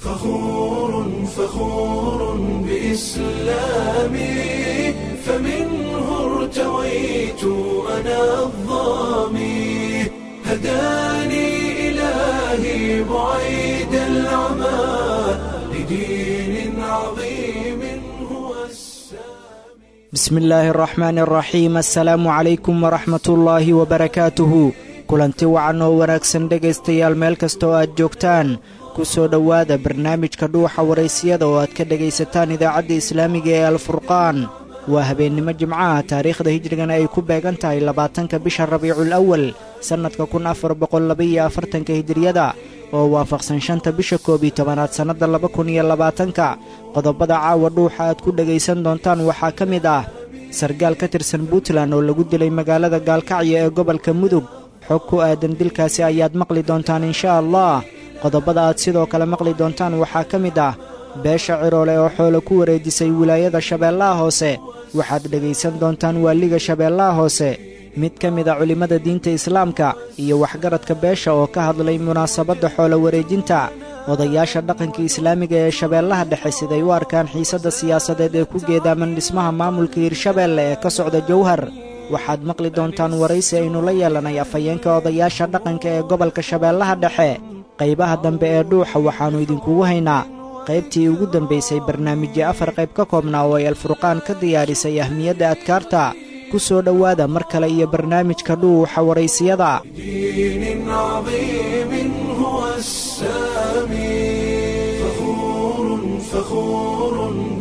فخور فخور بإسلامي فمنه ارتويت أنا الظامي هداني إلهي بعيد العمى لدين عظيم هو السامي bismi illaahi araxmaani araxiim assalaamu calaykum waraxmatullaahi wabarakaatuhu kulanti wacan oo wanaagsan dhegaystayaal meel kasta oo aad joogtaan ku soo dhowaada barnaamijka dhuuxa waraysiyada oo aad ka dhegaysataan idaacadda islaamiga ee alfurqaan waa habeennimo jimcaha taariikhda hijrigana ay ku beegan tahay labaatanka bisha rabiicul awal sannadka kun afar boqol labaiyo afartanka hijriyada oo waafaqsan shanta bisha koob iyo tobanaad sannadda laba kun iyo labaatanka qodobada caawa dhuuxa aad ku dhegaysan doontaan waxaa ka mid ah sargaal ka tirsan puntland oo lagu dilay magaalada gaalkacyo ee gobolka mudug xog ku aadan dilkaasi ayaad maqli doontaan insha allah qodobada aad sidoo kale maqli doontaan waxaa ka mid ah beesha ciroole oo xoolo ku wareejisay wilaayada shabeellaha hoose waxaad dhegaysan doontaan waaliga shabeellaha hoose mid ka mid a culimmada diinta islaamka iyo waxgaradka beesha oo ka hadlay munaasabadda xoolo wareejinta odayaasha dhaqanka islaamiga ee shabeellaha dhexe siday u arkaan xiisadda siyaasadeed ee ku geedaaman dhismaha maamulka hirshabeelle ee ka socda jowhar waxaad maqli doontaan waraysi aynu la yeelanay afhayeenka odayaasha dhaqanka ee gobolka shabeellaha dhexe qaybaha dambe ee dhuuxa waxaannu idinkugu haynaa qaybtii ugu dambaysay barnaamijyo afar qayb ka koobnaa oo ay alfurqaan ka diyaarisay ahmiyadda adkaarta ku soo dhowaada mar kale iyo barnaamijka dhuuxa waraysiyada دين عظيم هو السامي فخور فخور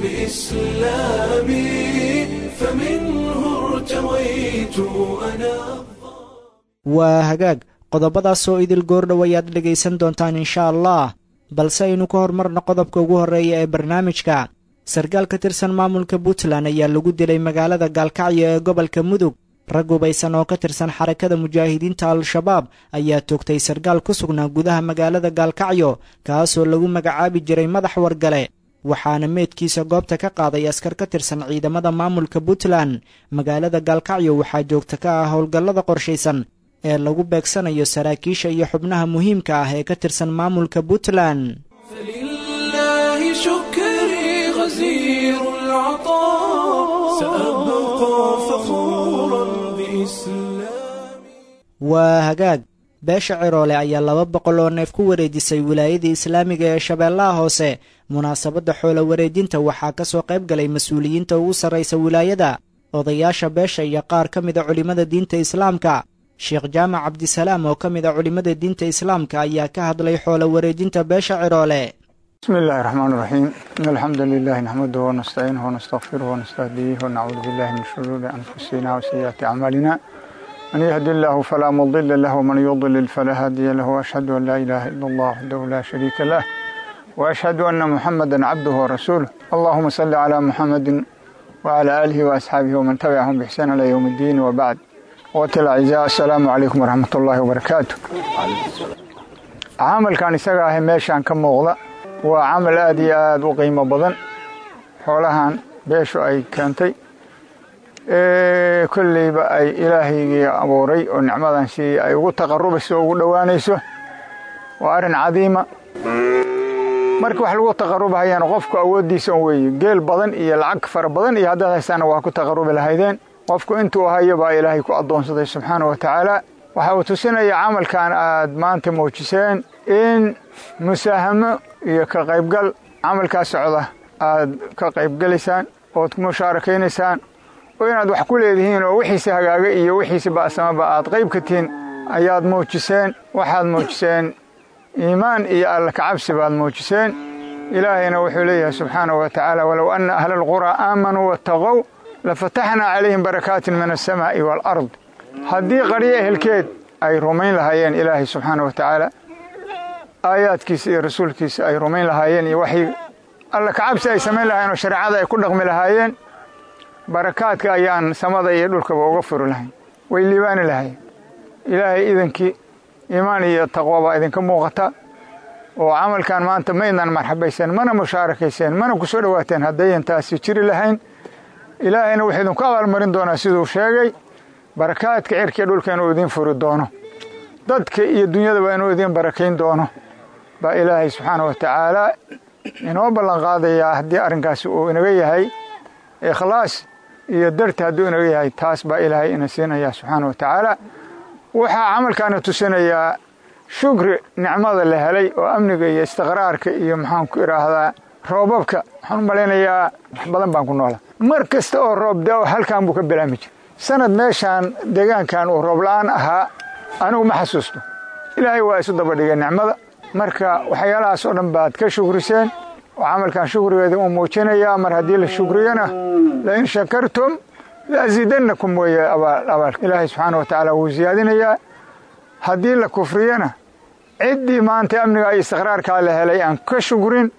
بإسلامي فمنه ارتويت أنا waa hagaag qodobadaasoo idil goordhow ayaad dhegaysan doontaan insha allah balse aynu ka hormarno qodobka ugu horreeya ee barnaamijka sarkaal ka tirsan maamulka puntland ayaa lagu dilay magaalada gaalkacyo ee gobolka mudug rag hubaysan oo ka tirsan xarakada mujaahidiinta al-shabaab ayaa toogtay sarkaal ku sugnaa gudaha magaalada gaalkacyo kaasoo lagu magacaabi jiray madax wargale waxaana meedkiisa goobta ka qaaday askar ka tirsan ciidamada maamulka puntland magaalada gaalkacyo waxaa joogta ka ah howlgallada qorshaysan ee lagu beegsanayo saraakiisha iyo xubnaha muhiimka ah ee ka tirsan maamulka puntland فلله شكري غزير العطاء سأبقى فخورا بإسلامي waa hagaag beesha ciroole ayaa laba boqol oo neef ku wareejisay wilaayada islaamiga ee shabeellaha hoose munaasabadda xoolo wareejinta waxaa ka soo qayb galay mas-uuliyiinta ugu sarraysa wilaayada odayaasha beesha iyo qaar ka mid a culimmada diinta islaamka sheekh jaamac cabdisalaam oo ka mid a culimmada diinta islaamka ayaa ka hadlay xoolo wareejinta beesha ciroole بسم الله الرحمن الرحيم إن الحمد لله نحمده ونستعينه ونستغفره ونستهديه ونعوذ بالله من شرور أنفسنا وسيئات أعمالنا من يهد الله فلا مضل له ومن يضلل فلا هادي له وأشهد أن لا إله إلا الله وحده لا شريك له وأشهد أن محمدا عبده ورسوله اللهم صل على محمد وعلى آله وأصحابه ومن تبعهم بإحسان إلى يوم الدين وبعد وقت الأعزاء السلام عليكم ورحمة الله وبركاته camalkan isaga ahi meeshaan ka muuqda waa camal aad iyo aad u qiimo badan xoolahan beeshu ay keentay kolleyba ay ilaahaygii abuuray oo nicmadan si ay ugu taqarubayso oo ugu dhowaanayso waa arrin cadiima markii wax lagu taqarubahayana qofku awooddiisa un weeye geel badan iyo lacag fara badan iyo haddaad haystaana waa ku taqarubi lahaydeen qofku intuu hayo baa ilaahay ku addoonsaday subxaana wa tacaala waxa uu tusinaya camalkan aad maanta muujiseen in musaahamo iyo ka qaybgal camalkaa socda aad ka qaybgelaysaan ood musaarakaynaysaan oo inaad wax ku leedihiin oo wixiisi hagaaga iyo wixiisi ba'samaba aad qayb ka tihiin ayaad muujiseen waxaad muujiseen iimaan iyo alla kacabsi baad muujiseen ilaahayna wuxuu leeyahay subxaanahu wa tacaala walow anna ahla alquraa aamanuu wattaqow lafataxnaa calayhim barakaatin min alsamaa'i waalard haddii qaryo ehelkeed ay rumayn lahaayeen ilaahay subxaana wa tacaala aayaadkiisa iyo rasuulkiisa ay rumayn lahaayeen iyo waxay alla kacabsi ay samayn lahayen oo shareecada ay ku dhaqmi lahaayeen barakaadka ayaan samada iyo dhulkaba uga furi lahayn way liibaani lahayen ilaahay idankii iimaan iyo taqwo baa idinka muuqata oo camalkan maanta maydnan marxabayseen mana mushaarakayseen mana ku soo dhowaateen haddayan taasi jiri lahayn ilaahayna wuxuu idinku abaalmarin doonaa siduu sheegay barakaadka cirkiiyo dhulka inuu idiin furi doono dadka iyo dunyadaba inuu idiin barakayn doono baa ilaahay subxaana wa tacaala inoo ballan qaadayaa haddii arrinkaasi uu inaga yahay ikhlaas iyo darti hadduu inaga yahay taas baa ilaahay ina siinaya subxaana wa tacaala waxaa camalkaana tusinayaa shukri nicmada la helay oo amniga iyo istiqraarka iyo maxaan ku idhaahdaa roobabka waxaan u malaynayaa wax badan baan ku noolaa mar kasta oo roob da-o halkan buu ka bilaami jira sanad meeshaan deegaankan uu roob la-aan ahaa anigu ma xasuusto ilaahay waa isu daba dhigay nicmada marka waxyaalahaas oo dhan baad ka shukriseen oo camalkan shukrigeeda uu muujinayaa mar haddii la shukriyana lain shakartum laasiidannakum weeye abaalka ilaahay subxaana wa tacaala wuu siyaadinayaa haddii la kufriyana ciddii maanta amniga iyo istiqraarkaa la helay aan ka shukrin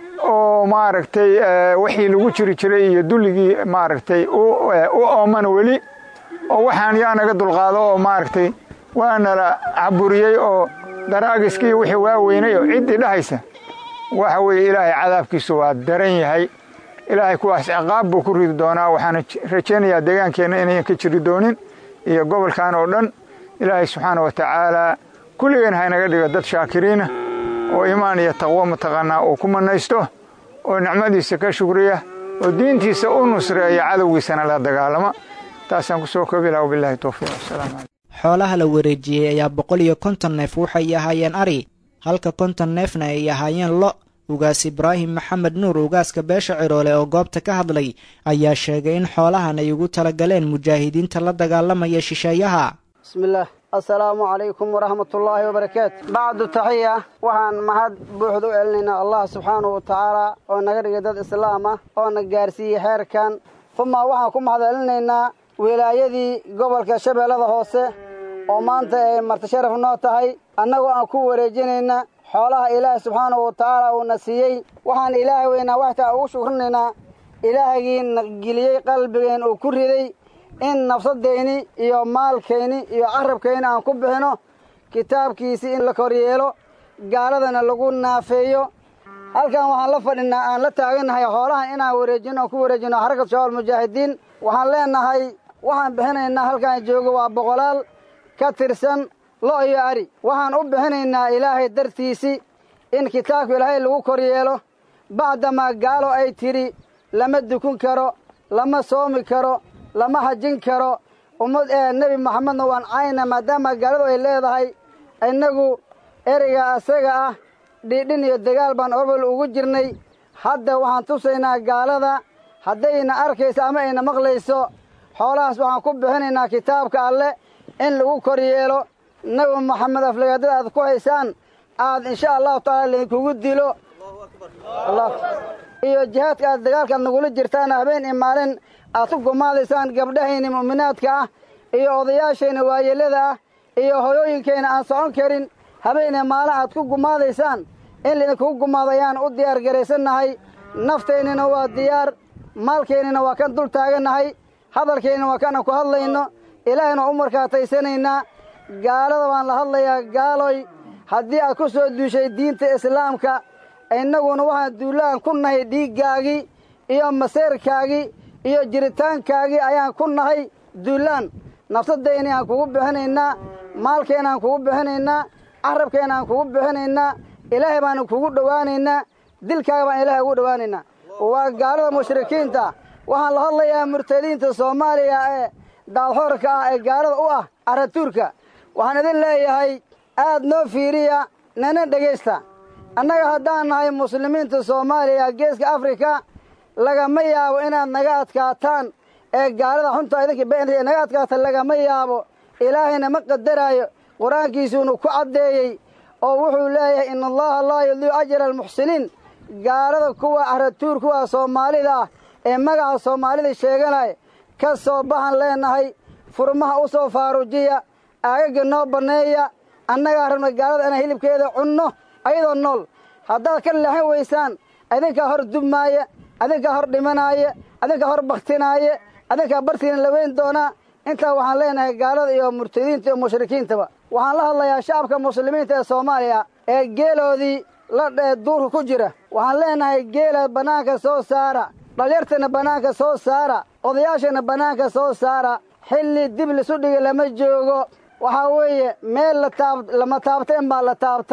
oo maaragtay wixii lagu jiri jiray iyo dulligii maaragtay u ooman weli oo waxaan yaa naga dulqaado oo maaragtay waanala caburiyey oo daraagiskii wixii waaweynay oo ciddii dhahaysa waxa weeye ilaahay cadaabkiisu waa daran yahay ilaahay kuwaas ciqaab buu ku ridi doonaa waxaana rajaynayaa deegaankeenna inayan ka jiri doonin iyo gobolkan oo dhan ilaahay subxaana wa tacaalaa kulligeen haynaga dhigo dad shaakiriina oo iimaan iyo taqwo mataqaanaa uu ku mannaysto oo nicmadiisa ka shukriya oo diintiisa u nusreeya cadowgiisana la dagaalama taasaan ku soo koobi laha wabilahi towfiiq wasalaamu calaykum xoolaha la wareejiyey ayaa boqol iyo konton neef waxay ahaayeen ari halka konton neefna ay ahaayeen lo ugaas ibraahim maxamed nuur ugaaska beesha ciroole oo goobta ka hadlay ayaa sheegay in xoolahan ay ugu talagaleen mujaahidiinta la dagaalamaya shisheeyaha bismillaah assalaamu calaykum waraxmatullaahi wabarakaatu bacdu taxiya waxaan mahad buuxda u celinaynaa allah subxaanahu wa tacaala oo naga dhigay dad islaam ah oo na gaarsiiyey xeerkan uma waxaan ku mahad celinaynaa wilaayadii gobolka shabeellada hoose oo maanta ay marti sharaf noo tahay annagoo aan ku wareejinayna xoolaha ilaahay subxaanahu wa tacaala uuna siiyey waxaan ilaahay weynaa waxtaa ugu shukrinaynaa ilaahagii na geliyey qalbigeen uu ku riday in nafsadayni iyo maalkayni iyo carabkayni aan ku bixino kitaabkiisii in la koryeelo gaaladana lagu naafeeyo halkan waxaan la fadhinaa aan la taagannahay xoolahan inaan wareejino ku wareejino xarakat shabaab mujaahidiin waxaan leenahay waxaan bixinaynaa halkaan joogo waa boqolaal ka tirsan lo' iyo ari waxaan u bixinaynaa ilaahay dartiisii in kitaabka ilaahay lagu koryeelo bacdamaa gaalo ay tidhi lama dukun karo lama soomi karo lama hajin karo ummad ee nebi maxamedna waan cayna maadaama gaaladu ay leedahay innagu ereyga asaga ah dhiidhin iyo dagaal baan orbal ugu jirnay hadda waxaan tusaynaa gaalada haddayna arkayso ama ayna maqlayso xoolahaas waxaan ku bixinaynaa kitaabka alleh in lagu koryeelo nebi maxamed aflagaadada aad ku haysaan aad insha allahu tacaala laydinkugu dilo iyo jihaadka aad dagaalkaad nagula jirtaan habeen iyo maalin aad ku gumaadaysaan gabdhahayna mu'minaadka ah iyo odayaashayna waayelada ah iyo hoyooyinkayna aan socon karin habeen iyo maalin aad ku gumaadaysaan in laydinkugu gumaado ayaan u diyaar garaysannahay naftaynina waa diyaar maalkaynina waa kan dul taagannahay hadalkaynina waa kana ku hadlayno ilaahayna u markaataysanaynaa gaalada baan la hadlayaa gaaloy haddii aad ku soo duushay diinta islaamka innaguna waxaan duulaan ku nahay dhiiggaagii iyo maseerkaagii iyo jiritaankaagii ayaan ku nahay duulaan nafsadayni aan kugu bixinaynaa maalkayna aan kugu bixinaynaa carabkayna aan kugu bixinaynaa ilaahay baanu kugu dhowaanaynaa dilkaaga baan ilaahay ugu dhowaanaynaa waa gaalada mushrikiinta waxaan la hadlayaa murtadiinta soomaaliya ee daadxoorka ah ee gaalada u ah caratuurka waxaan idin leeyahay aad noo fiiriya nana dhegaysta annaga haddaan nahay muslimiinta soomaaliya geeska afrika lagama yaabo inaad naga adkaataan ee gaalada xunta idinka beenaya naga adkaata lagama yaabo ilaahayna ma qadaraayo qur-aankiisuunu ku caddeeyey oo wuxuu leeyahay in allaha laa yudiicu ajra almuxsiniin gaalada kuwa caratuur kuwa soomaalida ah ee magaca soomaalida sheeganaya ka soo baxan leenahay furmaha u soo faarujiya aagaga noo banneeya annagaa rabna gaalada inaan hilibkeeda cunno ayadoo nool haddaad ka leexan weysaan adinkaa hor dubmaaya adinkaa hor dhimanaaya adinkaa hor baktinaaya adinkaa bartiina la weyn doonaa intaa waxaan leenahay gaalada iyo murtadiinta iyo mushrikiintaba waxaan la hadlayaa shacabka muslimiinta ee soomaaliya ee geeloodii la duurka ku jira waxaan leenahay geela bannaanka soo saara dhalyartana bannaanka soo saara odayaashana bannaanka soo saara xilli dib lisu dhigi lama joogo waxaa weeye meel lama taabteen baa la taabtay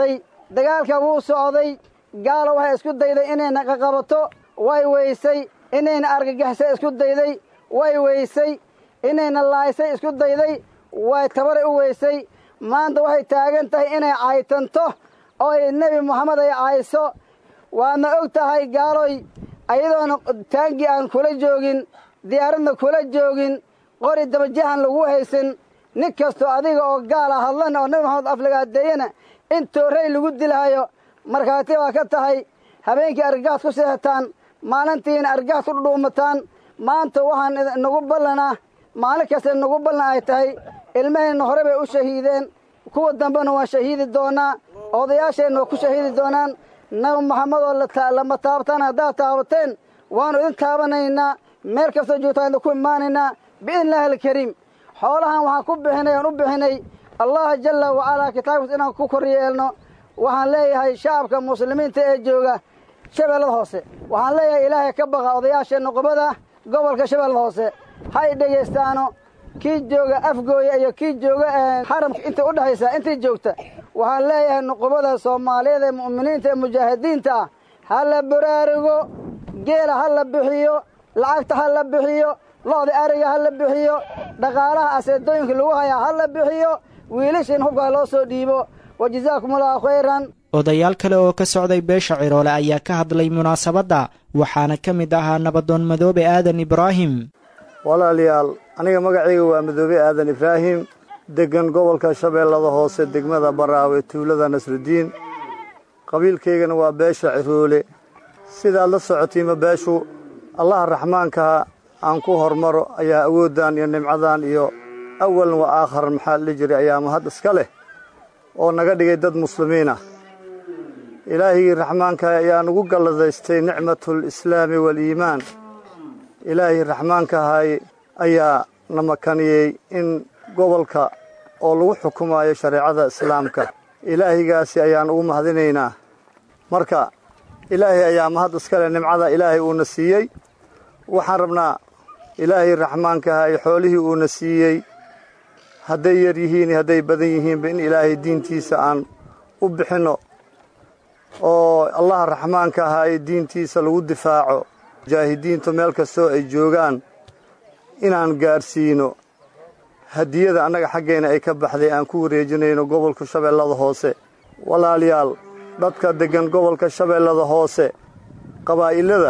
dagaalka wuu socday gaalo waxay isku dayday inayna qaqabato way weysay inayna argagixisay isku dayday way weysay inayna laaysay isku dayday way tabare u weysay maanta waxay taagan tahay inay caytanto oo ay nebi moxamed ay cayso waadna og tahay gaaloy ayadoona taangii aan kula joogin diyaaradna kula joogin qori dabajahan lagu haysan nin kastoo adiga oo gaala hadlan oo nebi moxamed aflagaadeeyana in toorrey lagu dilhayo markhaati waa ka tahay habeenkii argagax ku seexataan maalintiina argagax ku dhudhuumataan maanta waxaan nagu ballanaa maalin kasta nagu ballan ay tahay ilmaheenna hore bay u shahiideen kuwa dambena waan shahiidi doonaa odayaasheenna waa ku shahiidi doonaan nabi maxamedoo lama taabtaan haddaad taabateen waannu idin taabanaynaa meel kastoo joogtaan idinku imaanaynaa biidni illaahi alkariim xoolahan waxaan ku bixinay aan u bixinay allah jalla wacalaa kitaabkiis inaan ku kor yeelno waxaan leeyahay shacabka muslimiinta ee jooga shabeellada hoose waxaan leeyahay ilaahay ka baqa odayaasha nuqubada gobolka shabeellada hoose ha y dhegaystaano kii jooga afgooya iyo kii jooga xaramka inta u dhexaysa intii joogta waxaan leeyahay nuqubada soomaaliyeed ee mu'miniinta ee mujaahidiinta ah ha la baraarugo geela ha la bixiyo lacagta ha la bixiyo lo'da ariga ha la bixiyo dhaqaalaha aseedooyinka lagu hayaa ha la bixiyo wiilashiin hubka ha loo soo dhiibo wa jazaakum allahu khayran odayaal kale oo ka socday beesha ciroole ayaa ka hadlay munaasabadda waxaana ka mid ahaa nabadoon madoobe aadan ibraahim walaalayaal aniga magacayga waa madoobe aadan ibraahim deggan gobolka shabeellada hoose degmada baraawe tuulada nasrudiin qabiilkaygana waa beesha ciroole sidaad la socotiima beeshu allaha raxmaankaha aan ku hormaro ayaa awooddan iyo nimcadan iyo awalan wa aakharan maxaa la jiray ayaa mahad iska leh oo naga dhigay dad muslimiin ah ilaahigii raxmaankaha ayaa nagu galladaystay nicmatul islaami waaliimaan ilaahii raxmaankahay ayaa na makaniyey in gobolka oo lagu xukumaayo shareecada islaamka ilaahigaasi ayaan ugu mahadinaynaa marka ilaahay ayaa mahad iska leh nimcada ilaahay uuna siiyey waxaan rabnaa ilaahay raxmaankaha iyo xoolihii uuna siiyey hadday yar yihiin iyo hadday badan yihiinba in ilaahay diintiisa aan u bixinno oo allaha raxmaanka ahaa ee diintiisa lagu difaaco mujaahidiintu meel kastoo ay joogaan inaan gaadhsiino hadiyada annaga xaggeenna ay ka baxday aan ku wareejinayno gobolka shabeellada hoose walaalayaal dadka deggan gobolka shabeellada hoose qabaa'ilada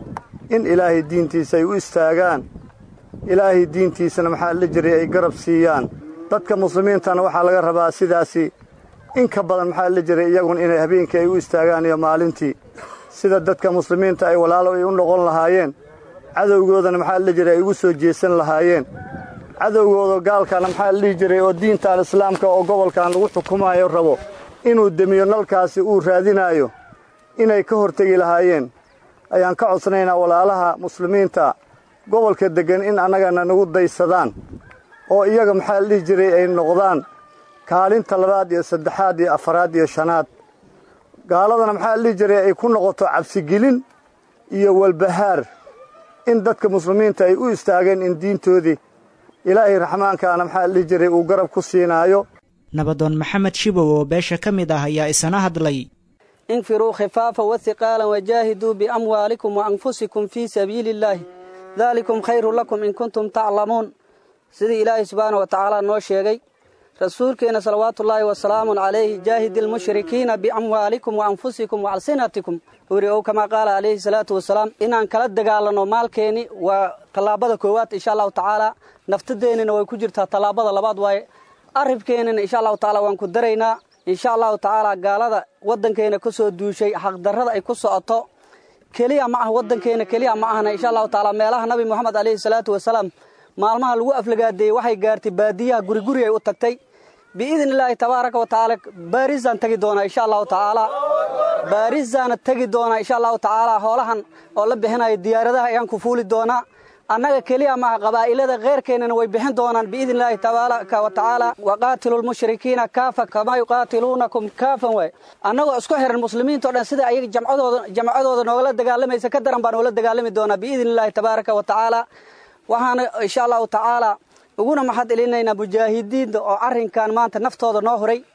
in ilaahay diintiisa ay u istaagaan ilaahay diintiisana maxaa la jiray ay garab siiyaan dadka muslimiintana waxaa laga rabaa sidaasi in ka badan maxaa la jiray iyaguna inay habeenkii ay u istaagaan iyo maalintii sida dadka muslimiinta ay walaalo ay u noqon lahaayeen cadowgoodana maxaa la jiray ay ugu soo jeesan lahaayeen cadowgooda gaalkana maxaa la dhihi jiray oo diintan islaamka oo gobolkan lagu xukumaayo rabo inuu demiyo nalkaasi uu raadinaayo inay ka hortegi lahaayeen ayaan ka codsanaynaa walaalaha muslimiinta gobolka deggan in annagana nagu daysadaan oo iyaga maxaa la dhihi jiray ay noqdaan kaalinta labaad iyo saddexaad iyo afaraad iyo shanaad gaaladana maxaa la dhihi jiray ay ku noqoto cabsigelin iyo walbahaar in dadka muslimiinta ay u istaageen in diintoodii ilaahay raxmaankaana maxaa la dhihi jiray uu garab ku siinaayo nabadoon maxamed shibow oo beesha ka mid ah ayaa isana hadlay infiruu khifaafa wasiqaalan wajaahiduu biamwaalikum wa anfusikum fii sabiili illaahi daalikum khayrun lakum in kuntum taclamuun sidii ilaahay subxaana wa tacaala noo sheegay rasuulkeenna salawaatullaahi wasalaamun calayhi jaahidi almushrikiina biamwaalikum wa anfusikum wa alsinatikum uri ow kamaa qaala calayhi salaatu wasalaam inaan kala dagaalanno maalkeenni waa tallaabada koowaad insha allahu tacaala naftadeennina way ku jirtaa tallaabada labaad waaye arribkeennina insha allahu tacaala waan ku daraynaa insha allahu tacaala gaalada waddankeena ka soo duushay xaqdarrada ay ku socoto keliya ma ah waddankeena keliya ma ahna insha allahu tacaala meelaha nabi moxamed calayhi salaatu wasalaam maalmaha lagu aflagaadeeyey waxay gaartay baadiyaha guriguri ay u tagtay biidni illaahi tabaaraka wa tacaala baarisaan tegi doonaa insha allahu tacaala baarisaana tegi doonaa insha allahu tacaala hoolahan oo la bixinayo diyaaradaha ayaan ku fuuli doonaa annaga keliya maaha qabaa'ilada kheyrkeennana way bixin doonaan biidni illaahi tabaaraka wa tacaala waqaatilu lmushrikiina kaafa kamaa yuqaatiluunakum kaafan waay annagoo isku xiran muslimiinta o dhan sida ayaga jamcadooda jamcadooda noogala dagaalamaysa ka daran baan noola dagaalami doonaa biidni illaahi tabaaraka wa tacaala waxaana insha allahu tacaala uguna maxad elinaynaa mujaahidiinta oo arrinkan maanta naftooda noo huray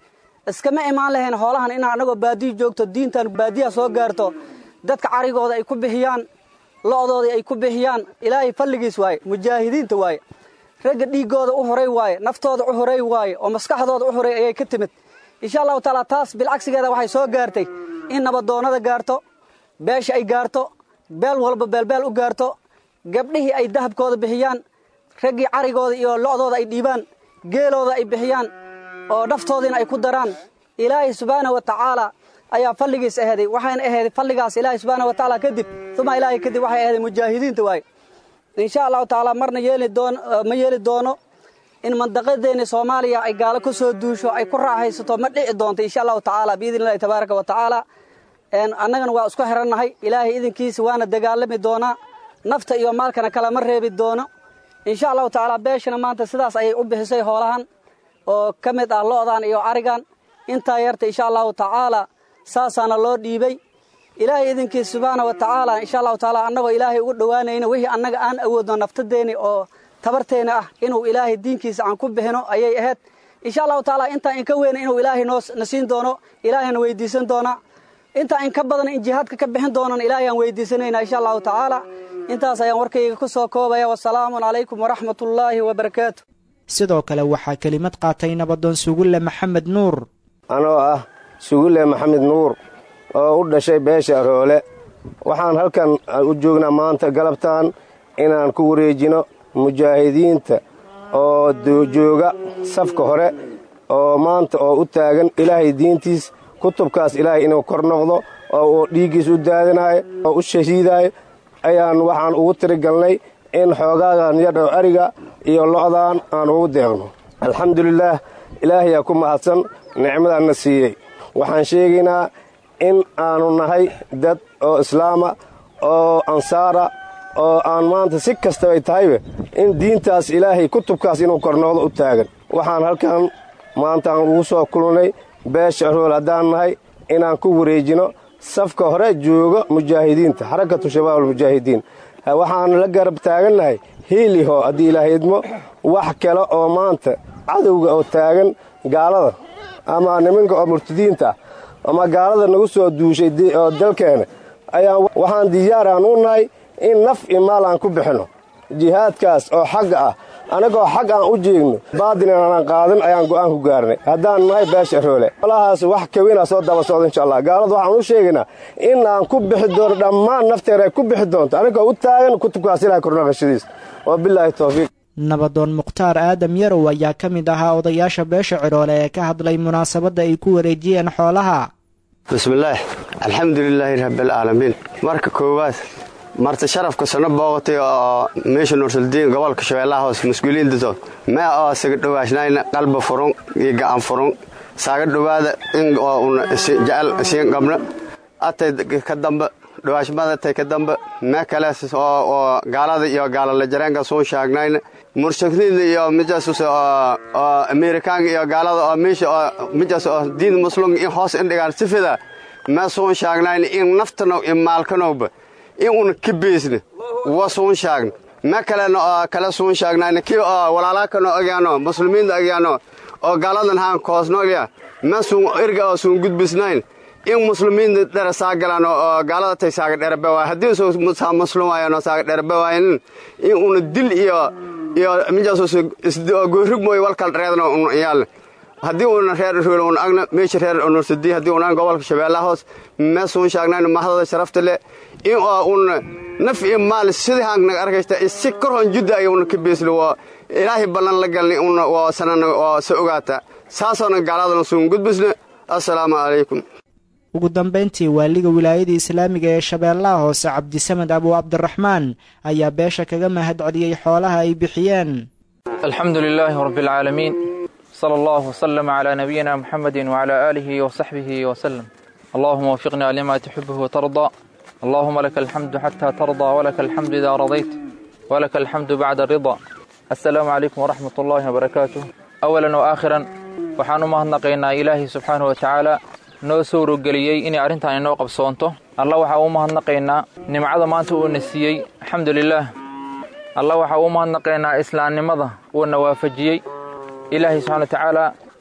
iskama imaan lahayn hoolahan inaa annagoo baadiyo joogto diintan baadiyaha soo gaarto dadka carigooda ay ku bixiyaan lo'doodii ay ku bixiyaan ilaahay falligiis waaye mujaahidiinta waaye ragga dhiiggooda u horay waaye naftooda u horay waaye oo maskaxdooda u horay ayay ka timid insha allahu tacaala taas bilcagsigeeda waxay soo gaartay in nabadoonnada gaarto beesha ay gaarto beel walba beelbeel u gaarto gabdhihii ay dahabkooda bixiyaan raggii carigooda iyo lo'dooda ay dhiibaan geelooda ay bixiyaan oo naftoodiina ay ku daraan ilaahay subxaana wa tacaala ayaa falligiis aheeday waxayna aheeday falligaas ilaahay subxaana wa tacaala kadib uma ilaahay kadib waxay aheeday mujaahidiinta waaye insha allahu tacaala marna yeeli doono ma yeeli doono in mandaqadeenna soomaaliya ay gaalo ku soo duusho ay ku raaxaysato ma dhici doonto insha allahu tacaala biidni illahi tabaaraka wa tacaala annagana waa isku xirannahay ilaahay idinkiisa waana dagaalami doonaa nafta iyo maalkana kalama reebi doono insha allahu tacaala beeshana maanta sidaas ayay u bixisay hoolahan oo ka mid ah lo'dan iyo carigan intaa yarta insha allahu tacaala saasaana loo dhiibay ilaahay idinkiisa subxaana wa tacaala insha allahu tacaala annagoo ilaahay ugu dhowaanayno wixii annaga aan awoodno naftadeeni oo tabarteena ah inuu ilaahay diinkiisa aan ku bixino ayay ahayd insha allahu tacaala intaa inka weyna inuu ilaahay noo na siin doono ilaahayna weydiisan doonaa intaa inka badan in jihaadka ka bixin doonan ilaahay aan weydiisanayna insha allahu tacaala intaas ayaan warkayga ku soo koobaya wasalaamun calaykum waraxmatullaahi wabarakaatu sidoo kale waxaa kelimad qaatay nabadoon sugulle maxamed nuur anoo ah sugulle maxamed nuur oo u dhashay beesha aroole waxaan halkan u joognaa maanta galabtaan inaan ku wareejino mujaahidiinta oo jooga safka hore oo maanta oo u taagan ilaahay diintiis kutubkaas ilaahay inuu kor noqdo oo uu dhiiggiis u daadinaayo oo u shahiidaayo ayaan waxaan ugu tirigalnay in xoogaagan yadhow ariga iyo lo'daan aan ugu deeqno alxamdulilaah ilaahayaa ku mahadsan nicmadaanna siiyey waxaan sheegaynaa in aanu nahay dad oo islaama oo ansaara oo aan maanta si kastabay tahayba in diintaas ilaahay kutubkaas inuu kornoqdo u taagan waxaan halkan maantaan ugu soo kulnay beesha rool haddaan nahay inaan ku wareejino safka hore jooga mujaahidiinta xarakatu shabaab almujaahidiin waxaan la garab taagannahay hiiliho haddii ilaahay idmo wax kale oo maanta cadowga oo taagan gaalada ama nimanka oo murtadiinta ama gaalada nagu soo duushay oo dalkeena ayaan waxaan diyaaraan u nahay in naf iyo maal aan ku bixinno jihaadkaas oo xagga ah annagoo xag aan u jeegno baadin aanaan qaadan ayaan go'aan ku gaarnay haddaan nahay beesha roole olahaas wax kawinaa soo daba socda insha allah gaalada waxaan u sheegaynaa in aan ku bixi doono dhammaan nafteena ay ku bixi doonto annagoo u taagan kutubkaas ilahay kornaqashadiis wa bilaahi towfiiq nabadoon mukhtaar aadam yarow ayaa ka mid ahaa odayaasha beesha cidhoole ee ka hadlay munaasabadda ay ku wareejiyeen xoolaha bismillaah alxamdulilaahi rabbialcaalamiin marka koowaad marti sharafka sano booqatay oo meesha nuursaldiin gobolka shabeellaha hoose mas-uuliyiintato mee oo saga dhowaashnayna qalba furun iyo gacan furun saaga dhowaada in oo una jecel isiin qabna atay ka dambe dhawaashmadatay ka dambe mee kale oo gaalada iyo gaalala jareenka suu shaagnayna murshakniinda iyo mijaas oo amerikaanka iyo gaalada oo meesha oo mijaas oo diin muslim in hoos indhigaan sifida mee suun shaagnayna in naftano iyo maalkanowba in una ka beesna wa suun shaagna me kalena oo kale suun shaagnayna kii oo walaalaakanoo ogyaano muslimiinta ogyaano oo gaaladan haan koosnoogya me suun erga oo suun gudbisnayn in muslimiinta dhere saagalaan oo gaalada tay saaga dherebe waay haddii saa muslim waayano saaga dherebe waayanin in una dil iyo iyo mijaas goorrig mooy walkal reedno un yaalna haddii una reer rool un agna meesha reer nursadi haddii un gobolka shabeellaha hoos mee suun shaagnayna mahadada sharafta leh in oo una naf iyo maal sidii haannaga arkaysta si korhon judda ay una ka beesli waa ilaahay ballan la galnay una waa sanana waa sa ogaata saasoona gaaladana suun gudbisna assalaamu calaykum ugu dambayntii waaliga wilaayada islaamiga ee shabeellaha hoose cabdisamed abu cabdiraxmaan ayaa beesha kaga mahad celiyey xoolaha ay bixiyeen alxamdu lilaahi rabbialcaalamiin sala allahu wasalama calaa nabiyina muxamedin wacalaa aalihi wasaxbihi wasalem allahuma wafiqnaa lima tuxibuhu watardaa allahuma laka alxamdu xataa tardaa walaka alxamdu idaa radayt walaka alxamdu bacda aridaa assalaamu calaykum waraxmat ullaahi wabarakaatuh awalan wa aakhiran waxaan u mahadnaqaynaa ilaahi subxaanahu watacaala noo sowrogeliyey inay arrintan inoo qabsoonto alla waxaa u mahadnaqaynaa nimcada maanta uuna siiyey alxamdu lilaah alla waxaa u mahadnaqaynaa islaamnimada uuna waafajiyey ilaahay subxana watacaala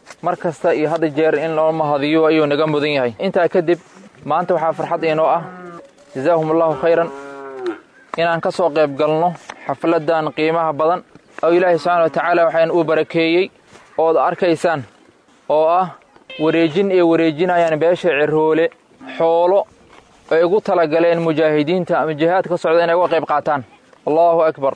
mar kasta iyo hadda jeer in loo mahadiyo ayuu naga mudan yahay intaa kadib maanta waxaa farxad inoo ah jazaahum allahu khayran inaan ka soo qayb galno xafladdan qiimaha badan oo ilaahay subxaana wa tacaala waxaan uu barakeeyey ood arkaysaan oo ah wareejin ay wareejinayaan beesha ciroole xoolo ay ugu talagaleen mujaahidiinta ama jihaad ka socda inay uga qayb qaataan allaahu akbar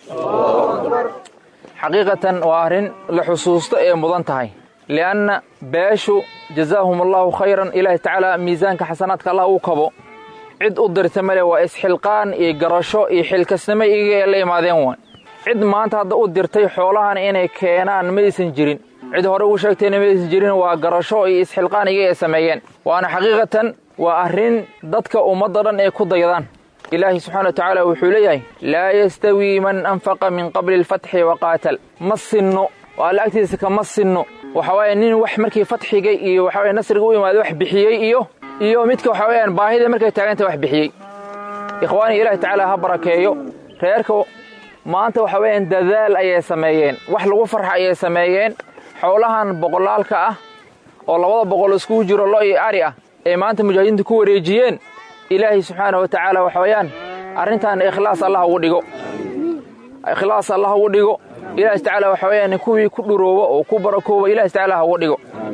xaqiiqatan waa arrin la xusuusto ee mudan tahay li'anna beeshu jazaahum allaahu khayran ilaahi tacaala miisaanka xasanaadka allah uu kabo cid u dirta male waa isxilqaan iyo garasho iyo xilkasnimo iyaga la imaadeen waay cid maanta hadda u dirtay xoolahan inay keenaan ma aysan jirin cid hore ugu sheegtayna ma aysan jirin waa garasho iyo isxilqaan iyaga ay sameeyeen waana xaqiiqatan waa arrin dadka ummadda dhan ay ku daydaan ilaahi subxana wa tacaala wuxuu leeyahay laa yastawii man anfaqa min qabli alfatxi wa qaatal ma sinno oo alla agtiisa kama sinno waxa waaye nin wax markii fatxiga iyo waxa waye nasriga u imaada wax bixiyey iyo iyo midka waxa weeyaan baahida markay taaganta wax bixiyey ikhwaani ilaahi tacaala ha barakeeyo reerka maanta waxa weeyaan dadaal ayay sameeyeen wax lagu farxa ayay sameeyeen xoolahan boqolaalka ah oo labada boqol iskugu jiro lo iyo ari ah ee maanta mujaahidiinta ku wareejiyeen ilaahay subxaana wa tacaala waxa weeyaan arrintan ikhlaas allah ugu dhigo ikhlaas allah ugu dhigo ilaahi tacaala waxa weeyaan kuwii ku dhurooba oo ku barakooba ilaahi tacaala ha ugu dhigo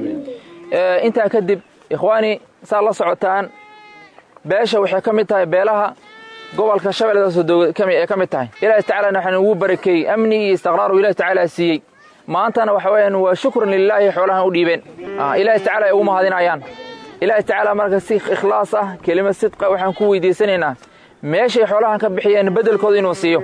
intaa kadib ikhwaani saa la socotaan beesha waxay ka mid tahay beelaha gobolka shabeelladaasoo ee ka mid tahay ilaahi tacaalana waxaan ugu barakeeyey amni iyo istiqraaru ilahi tacaala siiyey maantana waxa weeyaan waa shukran lilaahi xoolahan u dhiibeen ilaahi tacala ay ugu mahadinayaan ilaahi tacaala marka si ikhlaas ah kelima sidqa waxaan ku weydiisanaynaa meeshay xoolahan ka bixiyeen beddelkooda inuu siiyo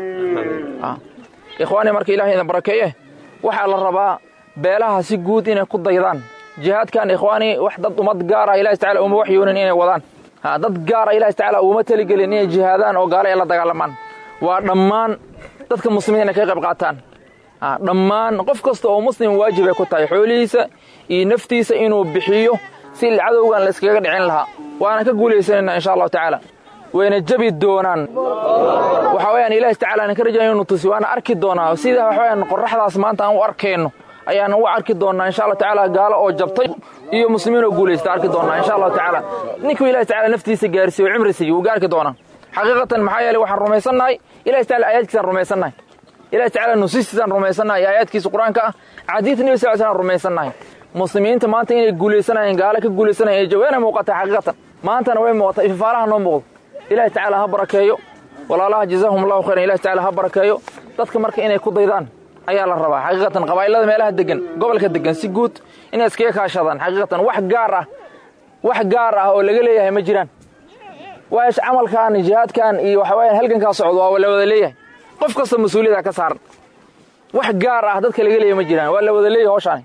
ikhwaani marka ilahay idin barakeeye waxaa la rabaa beelaha si guud inay ku daydaan jihaadkan ikhwaani wax dad ummad gaara ilahi tacala uma waxyoonin inay wadaan dad gaara ilahi tacala uma teligelin inay jihaadaan oo gaale ay la dagaalamaan waa dhammaan dadka muslimiin inay ka qayb qaataan dhammaan qof kasta oo muslim waajib ay ku tahay xoolihiisa iyo naftiisa inuu bixiyo si cadowgan la iskaga dhicin lahaa waana ka guulaysanaynaa insha allahu tacaala wayna jabi doonaan waxa weyaan ilaahi tacala aan ka rajaya inu tusi waana arki doonaa sida waxa weyaan qorraxdaas maanta aan u arkayno ayaan u arki doonaa insha allah tacaala gaalo oo jabtay iyo muslimiin oo guulaysta arki doonaa insha allahu tacaala ninkuu ilahi tacala naftiisa gaarsiiyo o cimri siiyo wuu gaarki doonaa xaqiiqatan maxaa yeeley waxaan rumaysannahay ilahi tacala aayaadkiisaan rumaysannahay ilahi tacala nusiistiisaan rumaysannahay aayaadkiisa qur-aanka ah xadiidta nebi sal slam rumaysannahay muslimiinta maanta inay guulaysanayeen gaalo ka guulaysanayeen jawayna muuqataa xaqiiqatan maantana way muuqataa ifafaalaha noo muuqdo ilahi tacaala ha barakeeyo walaalaha jazaahum allahu khayran ilahi tacala ha barakeeyo dadka marka inay ku daydaan ayaa la rabaa xaqiiqatan qabaa'ilada meelaha degan gobolka degan si guud inay iskaga kaashadaan xaqiiqatan wax gaar ah wax gaar ah oo laga leeyahay ma jiraan waash camalkan jihaadkan iyo waxa weeyaan halgankaa socdo waa la wada leeyahay qof kasta mas-uuliyada ka saaran wax gaar ah dadka laga leeyahay ma jiraan waa la wada leeyahay hawshaani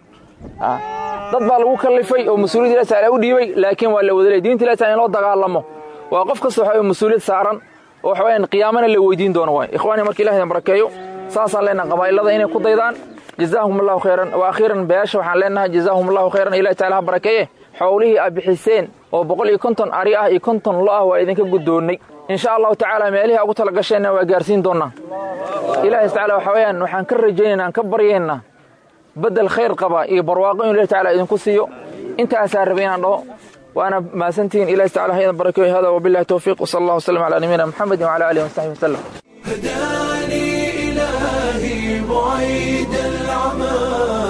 dad baa lagu kallifay oo mas-uuliyad ilahi taala u dhiibay laakiin waa la wada leeyahy diinta ilahi taala in loo dagaalamo waa qof kasta waxa mas-uuliyad saaran oo waxa weyaan qiyaamana la weydiin doono waay ikhwaani marka ilahi idin barakeeyo saasaan leenahay qabaa'ilada inay ku daydaan jazaahum allahu khayran wa akhiiran beesha waxaan leenahay jazaahum allahu khayran ilahi taala ha barakeeye xowlihii aad bixiseen oo boqol iyo konton ari ah iyo konton lo ah waa idinka guddoonnay insha allahu tacaala meelihii ugu tala gasheenna waa gaarsiin doonnaa ilaahi tacala waxa weeyaan waxaan ka rajaynaynaa aan ka baryaynaa beddel khayr qaba iyo barwaaqo inu ilahi tacala idinku siiyo intaasaa rabay inaan dhaho waana mahadsantihiin ilahi tacala ha idin barakeeyo hada wabillahi towfiiq wasala allah wasalam calaa nabiyina muxamedin wacala aalihi wasaxbihi wasalam هداني إلهي بعيد العمى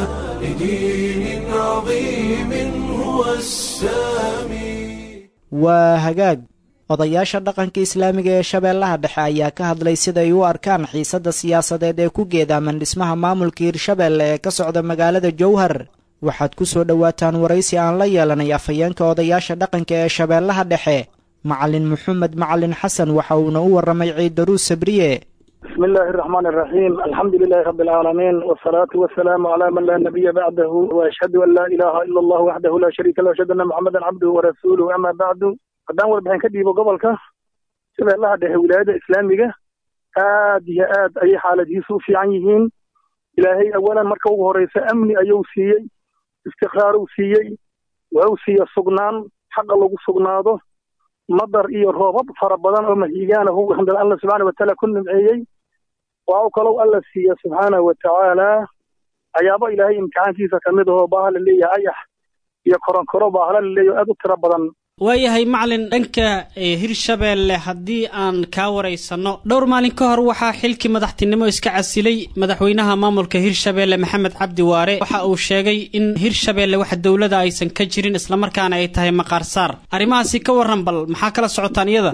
لدين عظيم هو السامي waa hagaag odayaasha dhaqanka islaamiga ee shabeellaha dhexe ayaa ka hadlay siday u arkaan xiisadda siyaasadeed ee ku geedaaman dhismaha maamulka hirshabeelle ee ka socda magaalada jowhar waxaad ku soo dhowaataan waraysi aan la yeelanay afhayeenka odayaasha dhaqanka ee shabeellaha dhexe macalin maxamed macalin xasan waxa uuna u warramay ciidaruus sabriye بسم الله الرحمن الرحيم الحمد لله رب العالمين والصلاة والسلام على من لا نبي بعده وأشهد أن لا إله إلا الله وحده لا شريك له وأشهد أن محمدا عبده ورسوله أما بعد haddaan warbixin ka dhiibo gobolka shabeellaha dhexe wilaayada islaamiga aad iyo aad ayay xaaladihiisu u fiican yihiin ilaahay awalan marka ugu horeysa amni ayuu siiyey istiqraaruu siiyey wuxuu siiya sugnaan xaqa lagu sugnaado madar iyo roobab fara badan oo mahiigaanahu handal alla subxaana watacaala ku nimceeyey waa u kalow alla siiya subxaana watacaala ayaaba ilaahay imtixaankiisa ka mid ahoo baaha la leeyahay ayax iyo koronkoro baahla la leeyahay aad u tiro badan waayahay macalin dhanka hirshabeelle haddii aan kaa waraysanno dhowr maalin ka hor waxaa xilkii madaxtinimo iska casilay madaxweynaha maamulka hirshabeelle maxamed cabdi waare waxa uu sheegay in hirshabeelle wax dowlada aysan ka jirin islamarkaana ay tahay maqaar saar arrimahaasi ka warran bal maxaa kala socotaan iyada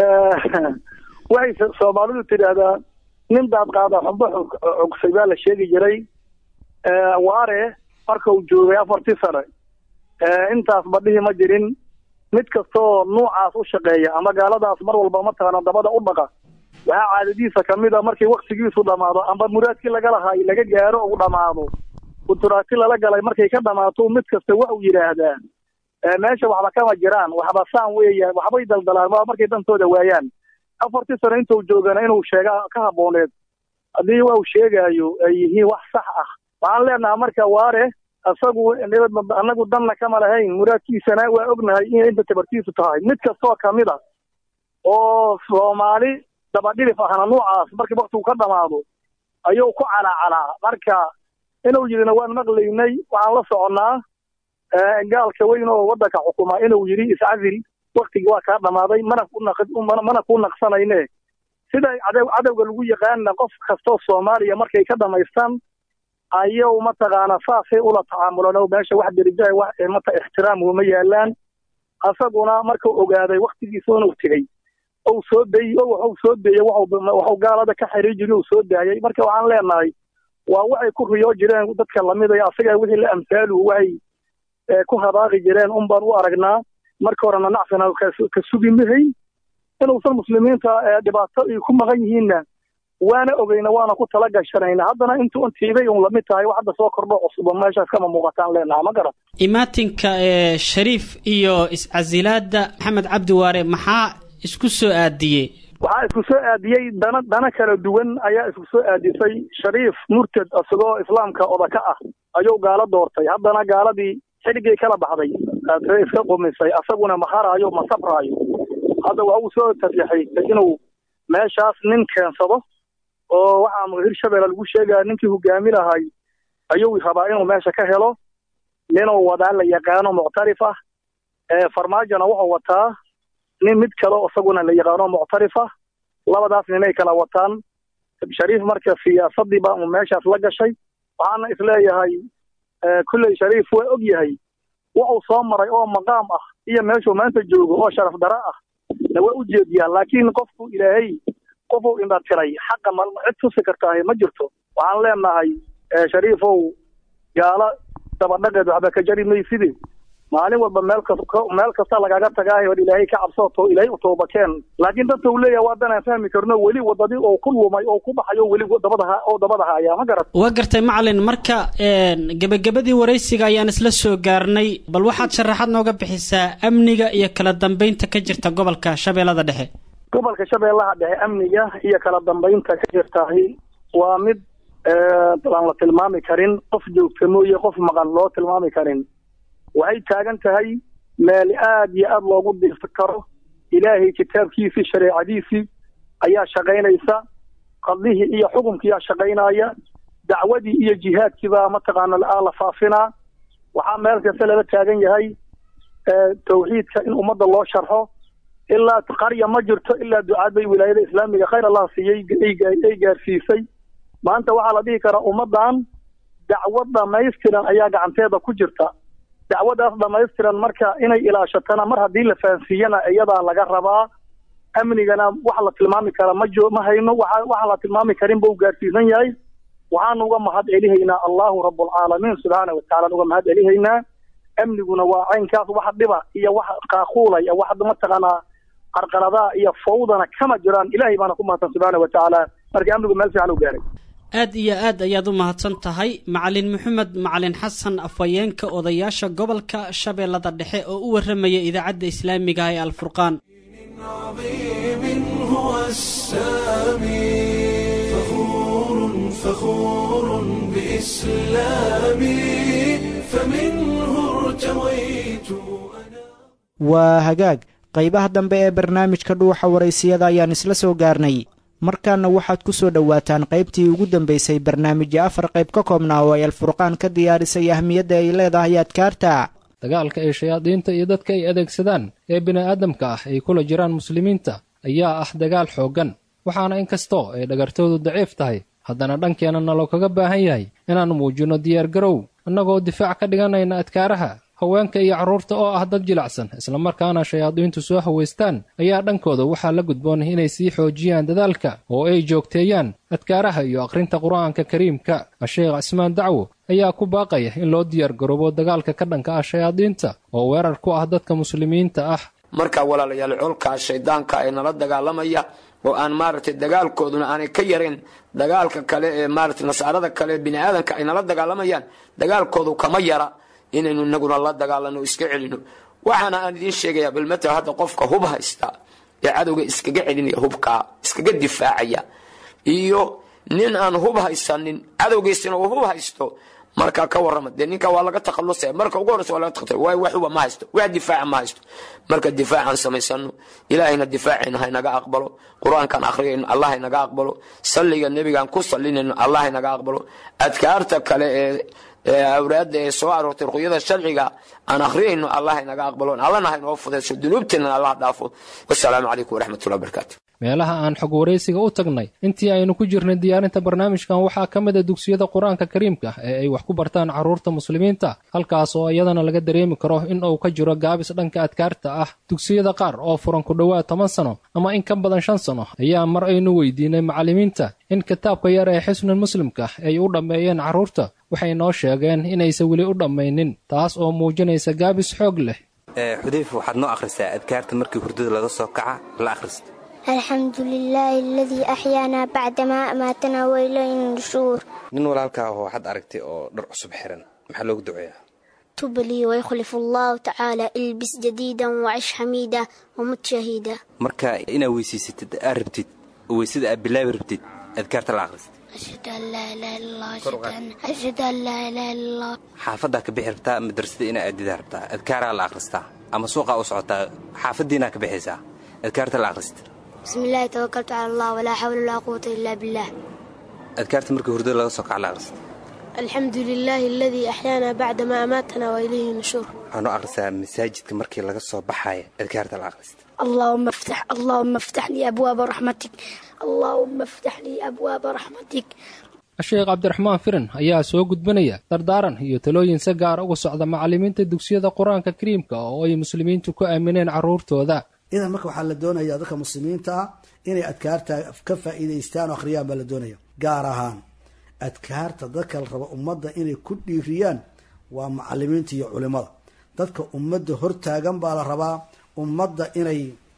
waxay soomaalidu tidhaahdaa nin daad qaada xumbo cogsay baa la sheegi jiray waare marka uu joogay afartii sane intaas badhihi ma jirin mid kastaoo nuucaas u shaqeeya ama gaaladaas mar walba mataqaana dabada u dhaqa waxaa caadadiisa kamid a markii waktigiisu dhamaado amba muraadkii laga lahaay laga gaaro u dhamaado kuturaati lala galay markay ka dhamaato mid kasta wa uu yidhaahdaa meesha waxba kama jiraan waxba saan weeya waxbay daldalaan waa markay dantooda waayaan afartii sano intuu joogana inuu sheega ka habooneed haddii waa uu sheegaayo ay yihiin wax sax ah waxaan leenaha marka waare isagu anagu danna kama lahayn muraadkiisana waa ognahay inay inta tabartiisu tahay mid kastoo kamid a oo soomaali dabadhilif ahna nuucaas markii waktigu ka dhamaado ayuu ku calaacalaa marka inuu yidhina waan maqlaynay waxaan la soconnaa gaalka weyn oo waddanka xukuma inuu yidhi iscazil waktigii waa kaa dhamaaday mana mana ku naqsanayne sida cadow cadowga lagu yaqaana qof kastoo soomaaliya markay ka dhamaystaan ayuu mataqaana saasay ula tacaamulan oo meesha wax derijaha wax mata ixtiraam uma yaalaan asaguna markuu ogaaday waktigiisa inuu tegey ou soo dayey o waxuu soo deeyey waxuu gaalada ka xiriir jiri uu soo daayay marka waxaan leenahay waa waxay ku riyoo jireen dadka lamid a asaga wixii la amsaalu waxay ku habaaqi jireen un baan u aragnaa marka horena nacfina ka sugi mahay inuusan muslimiinta dhibaato ay ku maqan yihiinna waana ogeyna waana ku tala gashanayna haddana intuu intiibay un lamid tahay wax hadda soo kordho cusuba meeshaas kama muuqataan leenaha ma garan imaatinka ee shariif iyo iscasilaada maxamed cabdi waare maxaa isku soo aadiyey waxaa isku soo aadiyey dana dana kala duwan ayaa isku soo aadisay shariif murtad isagoo islaamka odaka ah ayuu gaalo doortay haddana gaaladii xidhigay kala baxday iska qumisay asaguna maharaayo ma sabraayo hadda waa uu soo tarjaxaystay inuu meeshaas nin keensado oo waxaa hirshabeelle lagu sheegaya ninkii hogaami lahay ayuu rabaa inuu meesha ka helo ninuu wadaa la yaqaano muctarif ah farmaajona wuxuu wataa nin mid kale isaguna la yaqaano muctarif ah labadaas ninay kala wataan shariif marka siyaasadii baa uu meeshaas la gashay waxaana isleeyahay kulley shariif waa og yahay wuxuu soo maray oo maqaam ah iyo meeshuu maanta joogo oo sharaf dara ah na waa u jeediyaa laakiin qofku ilaahay qofuu indhatiray xaqa ma cid tusi kartaahe ma jirto waxaan leenahay shariifow gaalo dabadhaqeed waxba ka jari mayside maalin walba meel kas meel kasta lagaga tagaayo od ilaahay ka cabsooto ilaahay u toobakeen laakiin dadka uu leeyahay waa danaan fahmi karno weli wadadii oo ku lumay oo ku baxayo weli dabadaha oo dabadaha ayaa ma garat waa gartay macalin marka gebagabadii waraysiga ayaan isla soo gaarnay bal waxaad sharaxaad nooga bixisaa amniga iyo kala dambeynta ka jirta gobolka shabeellada dhexe gobolka shabeellaha dhexe amniga iyo kala dambeynta ka jirtahi waa mid aan la tilmaami karin qof joogta mooye qof maqan loo tilmaami karin waxay taagan tahay meel aad iyo aad loogu dirsi karo ilaahay kitaabkiisii shareecadiisii ayaa shaqaynaysa qadlihii iyo xukumkiiyaa shaqaynaya dacwadii iyo jihaadkiibaa mataqaana la faafinaa waxaa meel kasta lala taagan yahay tawxiidka in ummadda loo sharxo ilaa qarya ma jirto ilaa ducaad bay wilaayada islaamiga khayr allah siiyey ay gaarsiisay maanta waxaa la dhihi karaa ummaddan dacwad dhamaystiran ayaa gacanteeda ku jirta dacwadaas dhamaystiran marka inay ilaashatana mar haddii la fahansiiyana iyadaa laga rabaa amnigana wax la tilmaami kara ma jo ma hayno waxa waxaan la tilmaami karin buu gaarsiisan yahay waxaanu uga mahad celihaynaa allahu rabbulcaalamiin subxaana watacala uga mahad celihaynaa amniguna waa caynkaas wax dhiba iyo wax qaaquulaya wax mataqaanaa qarqaradaa iyo fawdana kama jiraan ilaahay baana ku mahadsan subxaana watacaala marka amnigu meel fiican u gaaray aad iyo aad ayaad u mahadsan tahay macalin maxamed macalin xasan afhayeenka odayaasha gobolka shabeellada dhexe oo u warramaya idaacadda islaamiga ee alfurqaan عظيم هو السامي فخور فخور بإسلامي فمنه ارتويت waa hagaag qaybaha dambe ee barnaamijka dhuuxa waraysiyada ayaan isla soo gaarnay markaana waxaad ku soo dhowaataan qaybtii ugu dambaysay barnaamijya afar qayb ka koobnaa oo ay alfurqaan ka diyaarisay ahmiyadda ay leedahay adkaarta dagaalka ay shayaadiinta iyo dadka ay adeegsadaan ee bini'aadamka ah ay kula jiraan muslimiinta ayaa ah dagaal xooggan waxaana in kastoo ay dhagartoodu daciif tahay haddana dhankeenna naloo kaga baahan yahay inaan muujinno diyaargarow annagoo difaac ka dhiganayna adkaaraha haweenka iyo carruurta oo ah dad jilacsan islamarkaana shayaadiintu soo hawaystaan ayaa dhankooda waxaa la gudboon inay sii xoojiyaan dadaalka oo ay joogteeyaan adkaaraha iyo akhrinta qur'aanka kariimka sheekh cismaan dacwo ayaa ku baaqaya in loo diyaargaroobo dagaalka ka dhanka ah shayaadiinta oo weerar ku ah dadka muslimiinta ah marka walaalayaal colkaa shaydaanka ee nala dagaalamaya oo aan maaragtay dagaalkooduna aanay ka yarayn dagaalka kale ee maaragtay nasaarada kale ee bini'aadanka ay nala dagaalamayaan dagaalkoodu kama yara inaynu inaguna la dagaalano iska celino waxaana aan idiin sheegayaa balmata hadda qofka hub haysta ee cadowga iskaga celinaya hubkaa iskaga difaacaya iyo nin aan hub haysanin cadowgiisina uu hub haysto markaa ka warrama dee ninka waa laga takhalusaya marka ugu horreysa waa laga takhalusaya waayo wax huba ma haysto wax difaaca ma haysto marka difaacaan samaysano ilaahayna difaacayna haynaga aqbalo qur-aankaan akhriyayno allah haynaga aqbalo salliga nebigaan ku sallinayno allah haynaga aqbalo adkaarta kale ee awraadda ee soo aroortay ruqyada sharciga aan akhriyayno allah haynaga aqbalo allana haynoo fudayso dunuubteena allah dhaafo wasalaamu calaykum waraxmatullahi wabarakaatu meelaha aan xog waraysiga u tagnay intii aynu ku jirnay diyaarinta barnaamijkan waxaa ka mid a dugsiyada qur-aanka kariimka ee ay wax ku bartaan carruurta muslimiinta halkaas oo iyadana laga dareemi karo in uu ka jiro gaabis dhanka adkaarta ah dugsiyada qaar oo furan ku dhowaad toban sano ama in ka badan shan sano ayaa mar aynu weydiinay macallimiinta in kitaabka yar ee xisnul muslimka ay u dhammeeyeen carruurta waxay noo sheegeen inaysan weli u dhammaynin taas oo muujinaysa gaabis xoog leh xudayfa waxaad noo akhrisaa adkaarta markii hurdada laga soo kaca la akhrista alxamdu lilaahi aladii axyaanaa bacdamaa amaatanaa wailayna nushuur nin walaalkaa oo waxaad aragtay oo dhar cusub xiran maxaa loogu duceeyaa tublii waykhlif allahu tacaala ilbis jadiidan wacish xamiida wamut shahiida marka inaad weysaysatid aad rabtid oo weysada aad bilaabi rabtid adkaarta la akhrista ashhadu an laa ilaaha illallah ashhadu an laa ilaaha illallah xaafaddaa ka bixi rabtaa madrasada inaa aadidaa rabtaa adkaaraa la akhristaa ama suuqaa u socotaa xaafaddiinaa ka bixaysaa adkaarta la akhrista bismi illaahi tawakaltu cala allah walaa xawla walaa quwata ilaa billaah adkaarta markii hurdada laga soo kaca la akhrista alxamdu lilaahi aladii axyaanaa bacdamaa amaatanaa wa ilayhi nushuur waxaa noo akhrisaa masaajidka markii laga soo baxaaya adkaarta la akhrista اللهم افتح اللهم افتح لي أبواب رحمتك اللهم افتح لي أبواب رحمتك sheekh cabdiraxmaan firin ayaa soo gudbanaya dardaaran iyo talooyin si gaara uga socda macallimiinta dugsiyada qur-aanka kariimka oo ay muslimiintu ku aamineen carruurtooda idan marka waxaa la doonaya dadka muslimiinta ah inay adkaarta ka faa'iidaystaan oo akhriyaan baa la doonaya gaar ahaan adkaarta dadka la rabo ummadda inay ku dhiiriyaan waa macalimiinta iyo culimada dadka ummadda hortaagan baa la rabaa ummadda inay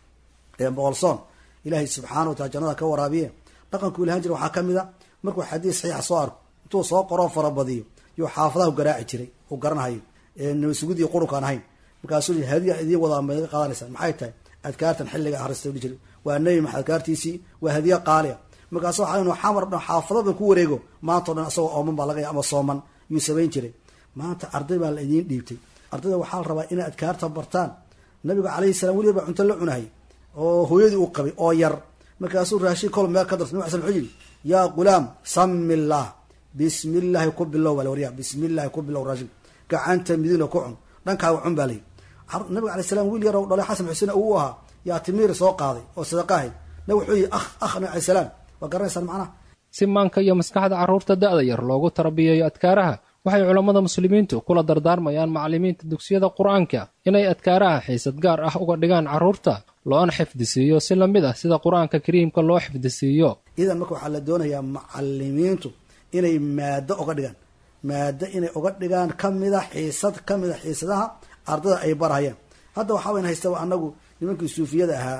boqolsoon ilaahay subxaana wa taala jannada ka waraabiye dhaqanku ilahan jira waxaa ka mid a markuu xadiis saxiixa soo arko intuu soo qoroo farabadiyo yuu xaafadaha u garaaci jiray uu garanahayo nabasugudii qurunkaan ahayn markaasuu hadiya idiin wadaa maga qaadanaysaa maxay tahay adkaartan xilliga akrista dhihi jiray waa nebi maxamed adkaartiisii waa hadiya qaaliya markaasu waxaa inuu xamar dhan xaafadada ku wareego maanta o dhan isagoo ooman baa laga ama sooman yuu samayn jiray maanta arday baa la idiin dhiibtay ardayda waxaa la rabaa inay adkaarta bartaan nabigu calayhi salam weliba baa cunto la cunahay oo hooyadii uu qabay oo yar markaasuu raashin kol meel ka darsa nab sl wuxuu yidhi yaa qulaam sami illaah bismi illaahi ku bilow baa la waryaa bismi illaahi ku bilow raashin gacanta midina ku cun dhankaaga cun baa layihi nabiga alay salam wiil yar dhalay xasan xuseen uu ahaa yaa timiir soo qaaday oo sadaqa ahayd nabig wuxuu yihi ah ah nabi alay salaam waa garanaysaan macnaha si maanka iyo maskaxda carruurta da'da yar loogu tarabiyeeyo adkaaraha waxay culammada muslimiintu kula dardaarmayaan macallimiinta dugsiyada qur-aanka inay adkaaraha xiisad gaar ah uga dhigaan carruurta loona xifdisiiyo si lamid ah sida qur-aanka kariimka loo xifdisiiyo idan marka waxaa la doonayaa macalimiintu inay maado uga dhigaan maado inay uga dhigaan kamida xiisad kamid a xiisadaha ardada ay barhayaan hadda waxaa wayn haystaba anagu nimankii suufiyada ahaa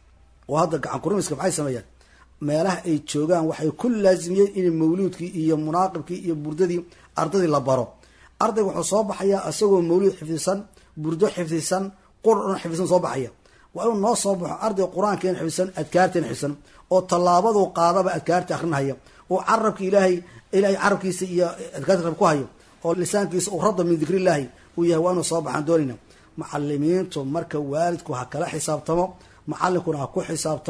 oo hadda gacan kurimiska maxay sameeyaan meelaha ay joogaan waxay ku laazimiyeen in mawluudkii iyo munaaqibkii iyo burdadii ardadii la baro ardayga wuxuu soo baxayaa isagoo mawluud xifdisan burdo xifdisan qur dhan xifdisan soo baxaya waa inuu noo soo baxo arday qur-aankeena xifdisan adkaarteena xifdisan oo tallaabaduu qaadaba adkaarta akrinhaya oo carabka ilaahay ilaahay carabkiisa iyo adkaarta rab ku hayo oo lisaankiisa uu radda min dikrillaahi uu yahay waa inuu soo baxaan doonayna macalimiintu marka waalidku ha kala xisaabtamo macalinkuna ha ku xisaabtamo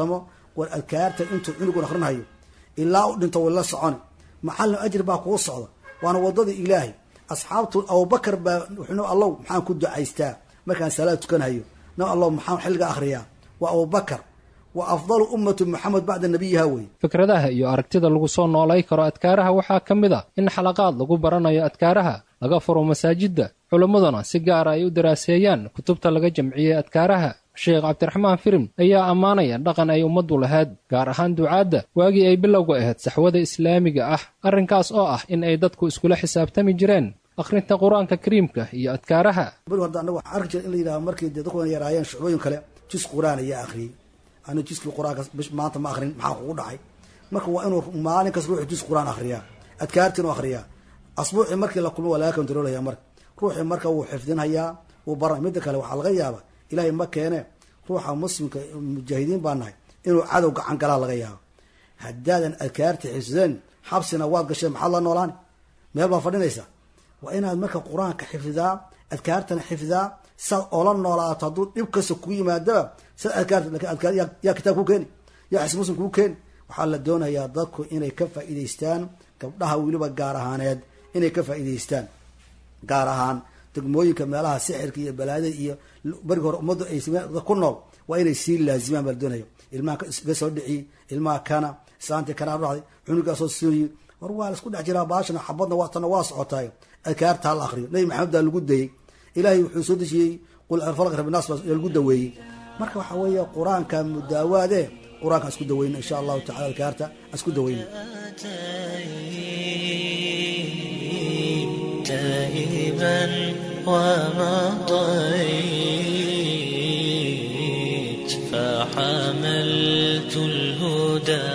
war adkaarta intuu cunugun akrinhayo ilaa u dhinto way la soconi macallin ajir baa kuu socda waana wadada ilaahay asxaabtu abubakar baa wuxuu allow maxaan ku ducaystaa markaan salaad tukanhayo na allow maxaan xilliga akhriyaa waa abubakar wa afdalu ummatu maxamed bacda nabiyiha wey fikradaha iyo aragtida lagu soo noolay karo adkaaraha waxaa ka mid a in xalaqaad lagu baranayo adkaaraha laga furo masaajidda culimmaduna si gaara ay u daraaseeyaan kutubta laga jamciyey adkaaraha sheekh cabdiraxmaan firim ayaa ammaanaya dhaqan ay ummaddu lahayd gaar ahaan ducaadda waagii ay bilowga ahayd saxwada islaamiga ah arrinkaas oo ah in ay dadku iskula xisaabtami jireen akhrinta qur-aanka kariimka iyo adkaaraha beri horda annaga waxaan arki jira in la yidhaha markii dee dadku yaraayeen shucbooyin kale jus qur-aan ayaa akhriyey anigu jiskii qur-aanka bish maanta ma akhrin maxaa kugu dhacay marka waa inuu maalin kas ruuxu jus qur-aan akhriyaa adkaartiinu akhriyaa asbuucii markii la kulmo waa laga kontroolaya marka ruuxii marka wuu xifdinhayaa wuu baran midda kale waxaa laga yaaba ilaahay ma keene ruuxa muslimka mujaahidiin baa nahay inuu cadow gacan galaa laga yaabo haddaadan adkaarta xifdeen xabsina waad gasheen maxaad la noolaani meel baa fadhinaysa waa inaad marka qur-aanka xifdidaa adkaartana xifdidaa saad oola noolaato hadduu dhib kasta kugu yimaadaba sad adkaarta lakin adkaar yaa kitaab ku keeni yaa xis muslim kuu keeni waxaa la doonayaa dadku inay ka faa'iidaystaan gabdhaha weliba gaar ahaaneed inay ka faa'iidaystaan gaar ahaan degmooyinka meelaha sixirka iyo balaadada iyo barigi hore ummaddu ay ku nool waa inay sii laazimaan baa la doonaya ilmaha iga soo dhiciy ilmaha kana islaantii kanaa dhacday cunugaasoo sooyi war waa laisku dhex jiraa baashana xabadna waa tana waa socotaay adkaarta hala akriyo nabi maxamed baa lagu dayey ilaahay wuxuu soo dejiyey qul falq rabinaas baa lagu daweeyey marka waxaa weeye qur-aanka mudaawaade qur-aanka aan isku daweyno insha allahu tacala adkaarta aan isku daweyno تائبا ومضيت فحملت الهدى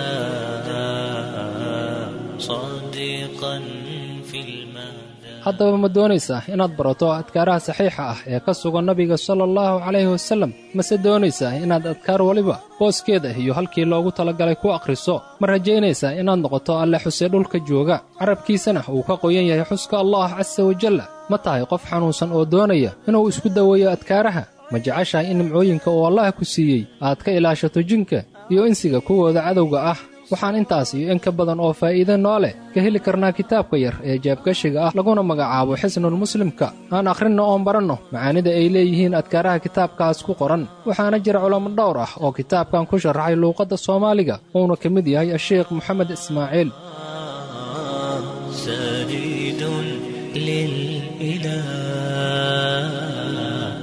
صادقا في المدى haddaba ma doonaysaa inaad barato adkaaraha saxiixa ah ee ka sugan nabiga sala allahu calayhi wasallam mase doonaysaa inaad adkaar weliba booskeeda iyo halkii loogu talagalay ku akhriso ma rajaynaysaa inaad noqoto alle xuse dhulka jooga carabkiisana uu ka qoyan yahay xuska allah casa wajalla ma tahay qof xanuunsan oo doonaya inuu isku daweeyo adkaaraha ma jeceshahay in nimcooyinka uu allah ku siiyey aad ka ilaashato jinka iyo insiga kuwooda cadowga ah waxaan intaas iyo in ka badan oo faa'iide noo leh ka heli karnaa kitaabka yar ee jeebgashiga ah laguna magacaabo xisnul muslimka aan akhrinno oon baranno macaanida ay leeyihiin adkaaraha kitaabkaas ku qoran waxaana jira culamo dhowr ah oo kitaabkan ku sharaxay luuqadda soomaaliga uuna ka mid yahay asheekh moxamed ismaaciil سجيد للإله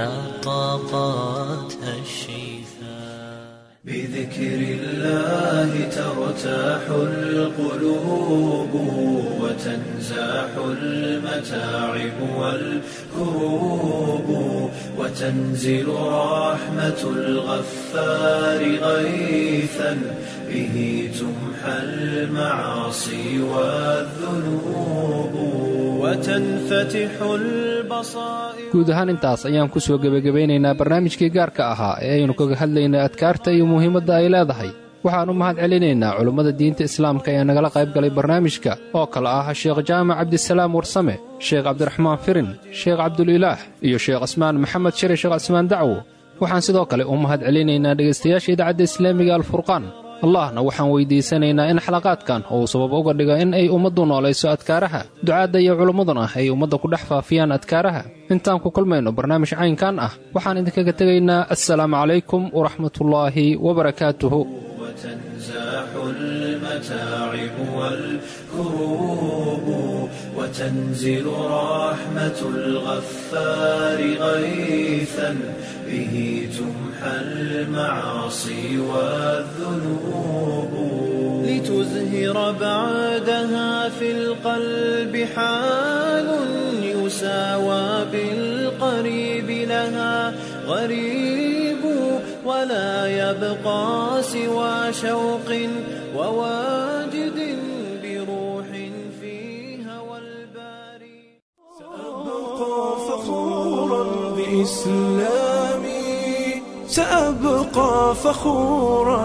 نطقت الشفاء بذكر الله ترتاح القلوب وتنزاح المتاعب والكروب وتنزل رحمة الغفار غيثا به تمحى المعاصي والذنوب وتنفتح البصائر guud ahaan intaas ayaan ku soo gebagabaynaynaa barnaamijkii gaarka ahaa ee aynu kaga hadlaynay adkaarta iyo muhiimadda ay leedahay waxaan u mahad celinaynaa culummada diinta islaamka ee nagala qayb galay barnaamijka oo kale ah sheekh jaamac cabdisalaam warsame sheekh cabdiraxmaan firin sheekh cabdulilaah iyo sheekh cismaan maxamed shire sheekh cismaan dacwo waxaan sidoo kale u mahad celinaynaa dhegaystayaasha idaacadda islaamiga alfurqaan allahna waxaan weyddiisanaynaa in xalaqaadkan uu sabab uga dhigo in ay ummaddu noolayso adkaaraha ducaadda iyo culummaduna ay ummadda ku dhex faafiyaan adkaaraha intaan ku kulmayno barnaamij caynkan ah waxaan idinkaga tegaynaa assalaamu calaykum waraxmatullaahi wabarakaatuhu وتنزاح المتاعب والكروب وتنزل رحمة الغفار غيثا به تمحى المعاصي والذنوب لتزهر بعدها في القلب حال يساوى بالقريب لها غريب ولا يبقى سوى شوق وواجد بروح فيها والباري سأبقى فخورا بإسلامي سأبقى فخورا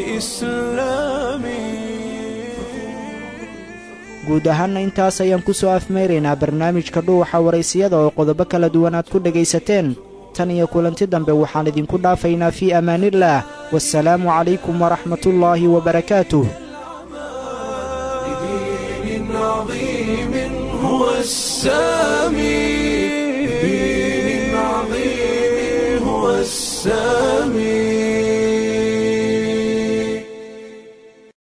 بإسلامي guud ahaanna intaas ayaan ku soo afmeeraynaa barnaamijka dhuuxa waraysiyada oo qodobo kala duwan aad ku dhegaysateen tan iyo kulanti dambe waxaan idinku dhaafaynaa fii amaanillaah wasalaamu calaykum waraxmatullaahi wabarakaatuh دين عظيم هو السامي دين عظيم هو السامي